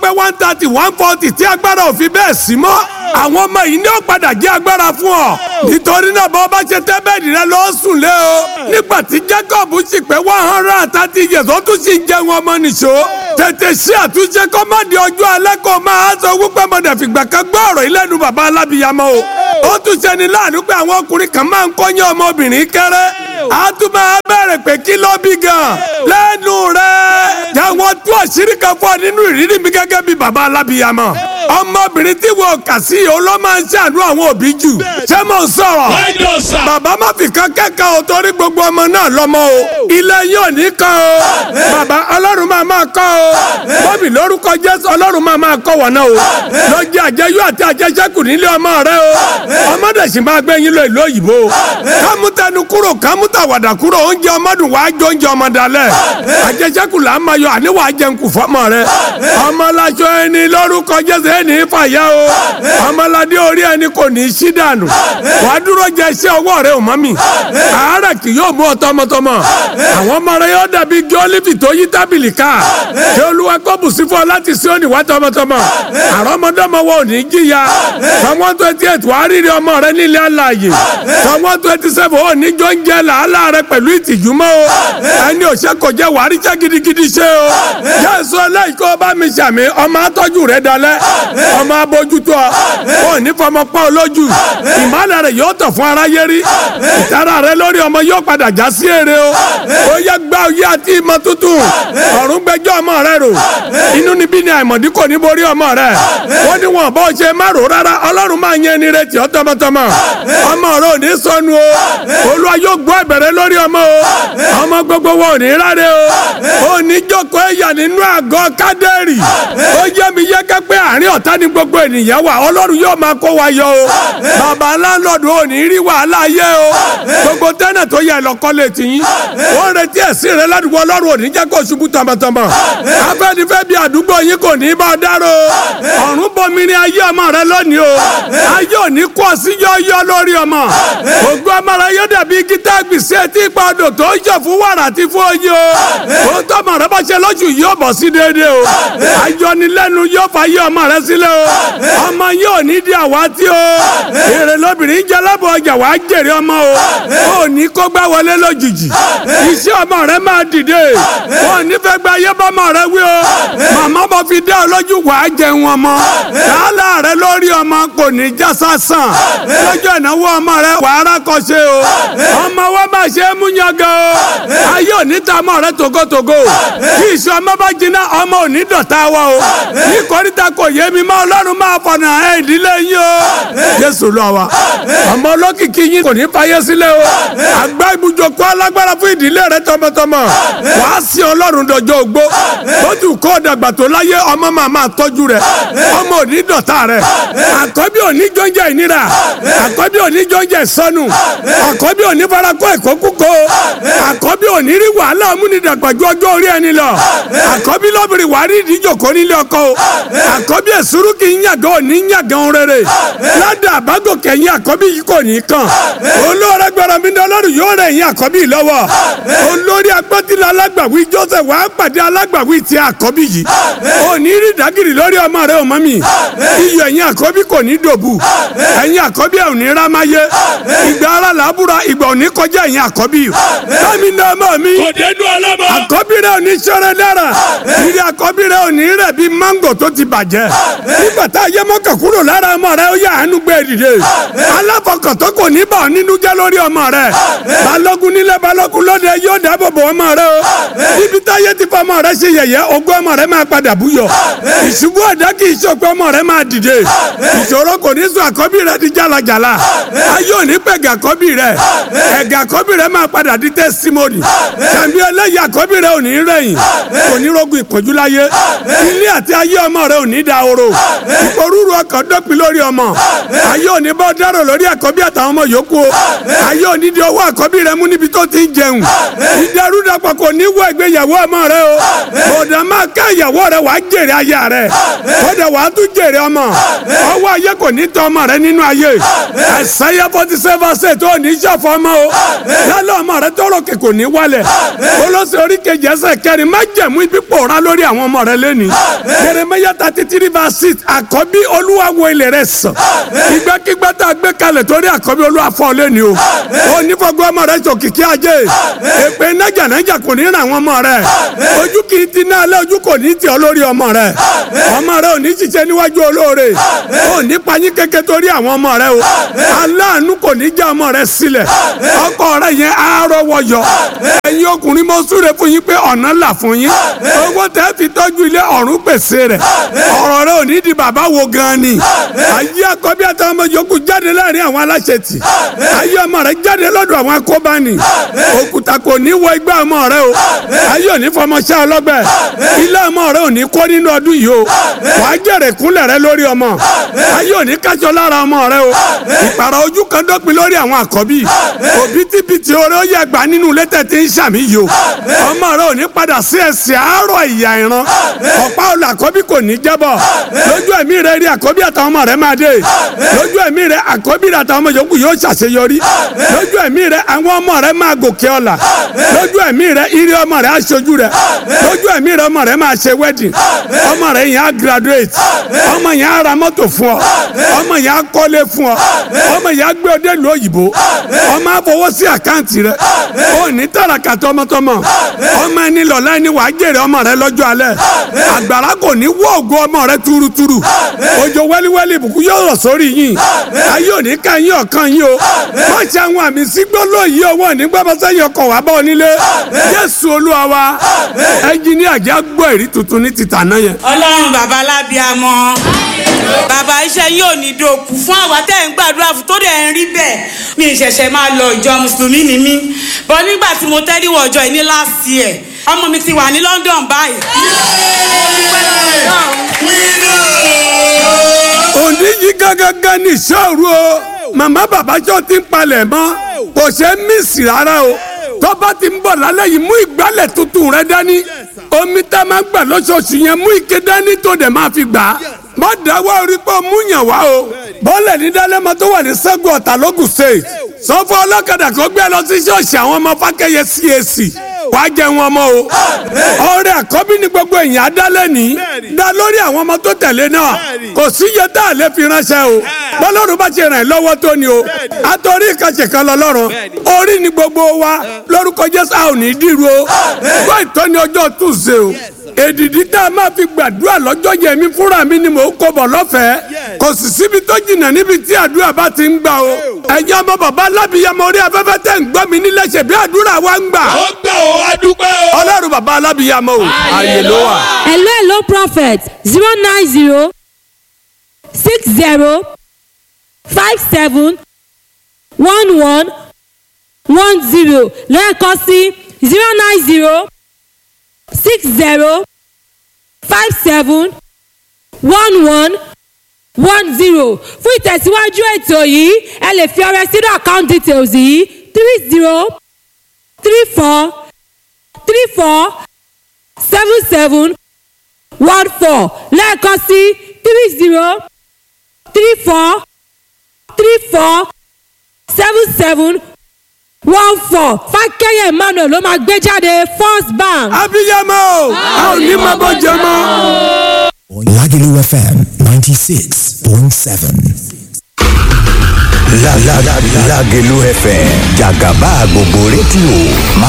pé one thirty one forty tí agbára ò fi bẹ́ẹ̀ sí mọ́ àwọn ọmọ yìí ní ó padà jẹ́ agbára fún ọ nítorí náà bọ́ bá ṣe tẹ́ bẹ́ẹ̀dì rẹ lọ́ọ́ sùn lé o nígbà tí Jacob sì pé one hundred and thirty years ó tún sì ń jẹun ọmọ nìṣó tètè ṣe àtúnṣe kó má di ọjọ́ alẹ́ kó máa sọ wípé mọ̀dà fìgbà kan gbọ́ ọ̀rọ̀ ìlẹ́nu bàbá alábìyamọ o ó tún ṣe ni láàánú pé àwọn ọkùnrin kan máa ń kọ́yán ọmọbìnrin kéré a tún máa bẹ̀rẹ̀ pé kí ló bí gan lẹ́nu rẹ̀ jẹ́wọ́n tú àṣírí kan fún ọ nínú ìrírí mi gẹ́gẹ́ bí bàbá alábìyamọ ọmọbìnrin tí wọn kà sí yìí ó ló máa ń ṣàánú àwọn òbí jù ṣé mo ń sọ̀rọ̀ bàbá má fi kan kẹ́kọ̀ọ́ o torí gbogbo ọmọ náà lọ́mọ o ilé yóò ní kan o bàbá ọlọ́run máa máa kọ́ o bọ́bì lórúkọ jésù ọlọ́run máa máa kọ́ wọ̀nà o lọ́jọ́ àjẹyó àti àjẹsẹ́kù nílé ọmọ rẹ o ọmọdé sì máa gbé yín lọ ìlú òyìnbó kámútẹnu kúrò kámútàwàdà kúrò oúnjẹ ọmọdún wàá jẹ oúnjẹ ọmọdalẹ àjẹsẹ́kù là ń máa yọ àníwá jẹun fọmọ rẹ ọmọláṣọ ẹni lórúkọ jésù ẹni fàyà o ọmọládé orí ẹni kò ní í sí dànù wàá dúró jẹ iṣẹ́ ọwọ́ rẹ ò mọ́ mi àárẹ̀ kì yóò mú ọ tọmọtọmọ àwọn ọmọ rẹ yóò dàbí gíólífì tó yí tábìlì ká kí olúwa kó bùsí fún ọ láti sí òní wá tọmọtọmọ àrọmọdọ́mọ wo ò ní jìyà sọmọ twenty eight wàá rírì ọmọ rẹ nílé alààyè sọmọ twenty seven ò ní jọ ń jẹ làálàá rẹ pẹ̀lú ìtìjú mọ́ o ẹni òṣè kò jẹ́ wàá ríṣẹ́ gidigidi ṣe o jésù ẹlẹ́yìí kó bá mi ṣàmì ọmọ atọ́jú rẹ dalẹ̀ ọmọ abójútó ọ ò ní fọmọ pọ́ olójú ìmọ̀lẹ̀ rẹ yóò tọ̀ fún aráyé rí ìtara rẹ lórí ọmọ yóò padà já sí èrè o ó yẹ gbá oyé àti ìmọ̀ tuntun ọ̀run gbẹjọ́ ọmọ rẹ rò inú níbí ni àìmọ̀dí kò ní borí ọmọ rẹ wọ́n ní wọn bó ṣe má rò rárá ọlọ́run máa yẹn ni retí ọ tọmọtọmọ ọmọ rẹ ò ní sọnù o olúwa yóò gbọ́ ìbẹ̀rẹ̀ lórí ọmọ o ọmọ gbogbo wọn ò ní ráre o ò ní jókòó ẹ̀yà nínú àgọ́ kádẹ́rì ó yẹ mi yẹ́kẹ́ pé àárín ọ̀tá ni gbogbo ènìyàn wà ọlọ́run yóò máa kó wa yọ o bàbá láńlọ́ọ̀dù ò ní rí wàhálà yẹ o gbogbo tẹ́nà tó yẹ lọ́kọ́ lè tì yín ó ń retí ẹ̀sìn rẹ ládùúgbò ọlọ́run ò ní jẹ́ kó ṣubú tọmọtọmọ afẹ́nifẹ́ bí àdúgbò yín kò ní bá dárò ọ̀run bomi ní ayé ọmọ rẹ lónìí o ayé ò ní kó sí yọ́yọ́ lórí ọmọ ògùn ọmọ rẹ yóò dàbí gítá gbèsè tí ipa odò tó ń yọ fún wàrà àti fún oyin o ó tọmọ rẹ bá ṣe lóṣù yóò bọ̀ sí déédéé o ayọnilẹ́nu yóò fa ayé ọmọ rẹ sílẹ̀ o ọmọ yóò ní di àwátí o èrè lóbìnrin jẹ́ lábọ̀ ọjà wàá jèrè ọmọ o ò ní kó gbá wọlé lójijì iṣẹ́ ọmọ rẹ máa dìde ò ní fẹ́ gba ayé bọ́mọ rẹ wí o màmá bọ́ fi dá ọ lójú wàá jẹun ọmọ làálà rẹ lórí ọmọ kò ní já sásàn lọ́jọ́ ìnáwó ọmọ rẹ wàá rákọ̀ṣe o ọmọ wa máa ṣe é mú yangàn o ayé òní ta ọmọ rẹ togotogo kí iṣẹ́ ọmọ bá jiná ọmọ òní dọ̀tá wa o ní kọ́ríta kò yé mi má ọlọ́run máa fọ̀nà ẹ̀ ìdílé yín o jésù lọ wa ọmọ olókìkí yín kò ní fayé sílẹ̀ o àgbá ibùjókòó alágbára fún ìdílé rẹ tọmọtọmọ wàá sí ọlọ́run dọjọ́ ogbó bójú kó dàgbà tó láyé ọmọ máa máa tọ́jú rẹ ọmọ òní dọ̀tá rẹ àkọ́bí òní jọ́njẹ́ ìnira àkọ́bí òní jọ́njẹ́ ìsọnù àkọ́bí òní farakọ́ ẹ̀kọ́ kúkọ́ àkọ́bí òní rí wàhálà múnidàgbàjú ọjọ́ orí ẹni lọ àkọ́bí lọ́bìnrin wàá rí ìdíjòkó nílé ọkọ o àkọ́bí ẹ̀sùrú kì í yàgàn òní yàgàn rere ládà àbágòkè yín àkọ́bí yìí kò ní kàn olóore gbọ́dọ̀ mi ní ọlọ́run yóò rẹ̀ yín àkọ́bí yìí lọ́wọ́ olórí agbọ́tìlá alágbàwí joseph wàá pàdé alágbàwí ti àkọ́bí yìí òní rí dàgìrì lórí ọmọ rẹ ọmọ mi iyọ̀ ẹ̀yin àkọ́bí kò ní dòbù ẹ̀yin àkọ́bí ẹ̀ ò ní rámáyé ìgbà ara làbúra ìgbà òní kọjá ẹ̀yin àkọ́bí bámi ní ọmọ mi àkọ́bí rẹ ò ní sọ́rẹ́ dára ìrì àkọ́bí rẹ ò ní rẹ̀ bí mángò tó ti bàjẹ́ nígbà tá a yẹ mọ́kà kúrò lára ọmọ rẹ ó yà àánú gbé dìde aláfọkàntán kò ní bà ọ́ nínú jẹ́ lórí ọmọ rẹ balógun nílẹ̀ balógun lóde yóò dáàbò bò ọmọ rẹ o níbi táyé ti fọ ọmọ rẹ ṣe yẹ̀yẹ́ ogún ọmọ rẹ máa padà búyọ ìṣubú ẹ̀dá kì í ṣòpin ọmọ rẹ máa dìde ìṣòro kò ní sùn àkọ́bí rẹ di jálajàla ayé òní pẹ̀gà àkọ́bí rẹ ẹ̀gà àkọ́bí rẹ máa padà di tẹ́símọ́nì tàbí ẹlẹ́yà àkọ́bí rẹ ò ní rẹ̀yìn kò ní rogun ìpọ́njú láyé ilé àti ayé ọmọ rẹ ò ní da oro ìporúurú ọkàn dọ́pin lórí ọmọ ayé òní bá dárò lórí àkọ́bí àtàwọn ọmọ yòókù o ayé òní di owó àkọ́bí rẹ mú níbi tó ti ń jẹun ìdẹrúdàpọ̀ kò ní wọ ìgbéyàwó ọmọ rẹ o bọ̀dà máa ká ìyàwó rẹ wàá jèrè aya rẹ bọ̀dà wàá tún jèrè ọmọ ọwọ́ ayé kò ní tọ́ ọmọ rẹ nínú ayé ẹ̀sáyà forty seven ṣe tó ní sọ̀fọ̀ ọmọ o lálẹ́ ọmọ rẹ tọrọ kẹ kò ní wálẹ̀ olóṣè orí kejì ẹsẹ̀ kẹrin má jẹ̀mú ibi pòórá lórí àwọn ọmọ rẹ lẹ́ni Àìsáyà thirty three verse six àkọ́bí olúwa wo ilẹ̀ rẹ̀ sàn ìgbàkigbà tá a gbé kalẹ̀ torí àkọ́bí olúwa fọ́ lé ni o ó ní fọgbọ́n ọmọ rẹ̀ sòkìkí ajé èpè nájànájà kò ní ràn àwọn ọmọ rẹ̀ ojú kì í ti ná alẹ́ ojú kò ní tì ọ́ lórí ọmọ rẹ̀ ọmọ rẹ̀ ò ní ṣiṣẹ́ níwájú olóore ò ní payín kéke torí àwọn ọmọ rẹ̀ o aláàánú kò ní já ọmọ rẹ̀ sílẹ̀ ọkọ rẹ̀ yẹn á rọwọ́ yọ ẹ̀yin ọkùnrin mo súre fún yín pé ọ̀nà là fún yín owó tẹ́ fi tọ́jú ilé ọ̀run pèsè rẹ̀ ọ̀rọ̀ rẹ̀ ò ní di bàbá wo gan ni ayé àkọ́bí àtàwọn ọmọ yòókù jáde láàrin àwọn aláṣetì ayé ọmọ rẹ̀ jáde lọ́dọ̀ àwọn akóbáni òkúta kò ní wọ igbá ọmọ rẹ̀ o ayé ò ní fọmọṣẹ́ ọlọ́gbẹ́ ilé ọmọ rẹ̀ ò ní kọ́ nínú ọdún yìí o wàá jèrè kúnlẹ̀ rẹ̀ lórí ọmọ ayé ò ní kájọ lára ọmọ rẹ̀ o ìpàrọ̀ ojú kan dópin lórí àwọn àkọ́bí òbítíbitì oore ó yẹ gbà nínú létẹ̀ tí ń sàmì yìí o ọmọ rẹ̀ ò ní padà sí ẹsẹ̀ àárọ̀ ìyá ìran ọ̀pá olè àkọ́bí kò ní jábọ̀ lójú ẹ̀mí rẹ̀ rí àkọ́bí àtàwọn ọmọ rẹ̀ máa dé lójú ẹ̀mí rẹ̀ àkọ́bí rẹ̀ àtàwọn ọmọ yòókù yóò ṣàṣeyọrí lójú ẹ̀mí rẹ̀ àwọn ọmọ rẹ̀ máa gòkè ọ̀la lójú ẹ̀mí rẹ̀ ire ọmọ rẹ̀ aṣojú rẹ̀ lójú ẹ̀mí rẹ̀ ọmọ rẹ̀ máa ṣe wedding ọmọ rẹ̀ yẹn á graduate ọmọ yẹn á ra mọ́tò fún ọ ọmọ yẹn á kọ́lé fún ọ ọmọ yẹn á gbé ọdẹ lu òyìnbó ọmọ á fowó sí àkáǹtì rẹ̀ ó ní tàràkà tọmọtọmọ ọmọ ẹni lọ́la ẹni wàá jèrè ọmọ rẹ̀ lọ́jọ́ alẹ́ àgbàrá kò ní wọ́ ògo ọmọ rẹ̀ túrútúrú òjò wẹ́líwẹ́lí ìbùkún yóò rọ̀ sórí yín ayé òní ká yín ọ̀kan yín o má ṣe àwọn àmì sígbóló yìí owó ní gbọ́mọsẹ́yìn ọkọ̀ wá bá ọ nílé Jésù Olúwa wa ẹnjìníà jẹ́ gbọ́ èrí tuntun ní títà náà yẹn. ọlọ́run bàbá lábíàmọ́ bàbá iṣẹ́ yóò ní dòkú fún àwa tẹ́ ń gbàdúrà fún tó dẹ̀ ń rí bẹ́ẹ̀ mi ìṣẹ̀ṣẹ̀ máa lọ ìjọ mùsùlùmí ni mí bọ́ nígbà tí mo tẹ́rí wọ ọjọ́ yìí ní last year ọmọ mi ti wà ní London báyìí. òní yìí gángan ní ìṣòro o màmá bàbá jọ ti ń palẹ̀ mọ́ kò ṣe é mísì rárá o tọ́ba ti ń bọ̀ lálẹ́ yìí mú ìgbálẹ̀ tuntun rẹ dání omi tá a máa gbà lóṣooṣù yẹn mú ike dání tó dẹ̀ máa fi gbà á má dáwọ́ orí pé mú yàn wá o bọ́ọ̀lẹ̀ ní dálẹ́mọ tó wà ní sẹ́gun ọ̀tà lógùn state sọ́fọ́ ọlọ́kadà kó gbé lọ sí ṣọ́ọ̀ṣì àwọn ọmọ fákẹ́yẹ CAC wàá jẹ wọn mọ o ọrẹ àkọ́bí ni gbogbo èèyàn adálẹ́ ní dá lórí àwọn ọmọ tó tẹ̀lé náà kò sí iye tá a lè fi ránṣẹ́ o bọ́lọ́run bá ti ràn ẹ́ lọ́wọ́ tó ni o àtọ́rí ìkànṣe kan lọ́lọ́run orí ni gbogbo wa lórúkọ Jésù a ò ní dìrú o gbọ́ ìtọ́ni ọjọ́ túnṣe o èdìdí tá a máa fi gbàdúrà lọ́jọ́ yẹn mi fúnra mi ni mò ń kó bọ̀ lọ́fẹ̀ẹ́ kò sì síbi tó jìnnà níbi tí àdúrà bá ti ń gbà o ẹ̀yin ọmọ bàbá alábìyamọ orí afẹ́fẹ́ tẹ̀ ń gbọ́ mi nílẹ̀ ṣe bí àdúrà wa ń gbà. ó gbà ó adúpẹ́ o. ọlọ́run bàbá alábìyamọ o ààyè ló wà. hello hello prophet zero nine zero six zero five seven one one one zero lẹ́ẹ̀kan sí zero nine zero six zero five seven one one one zero fún ìtẹ̀síwájú ètò yìí ẹ lè fi ọrẹ sínú account details yìí three zero three four three four seven seven one four lẹ́ẹ̀kan sí three zero three four three four seven seven one four fákẹ́yẹ̀ emmanuel ló máa gbé jáde first bank. abiyamọ o a ò ní máa bọ́ jẹ mọ́. Lagelu FM 96.7. La la la Lagelu FM Jagaba gbogbo rédíò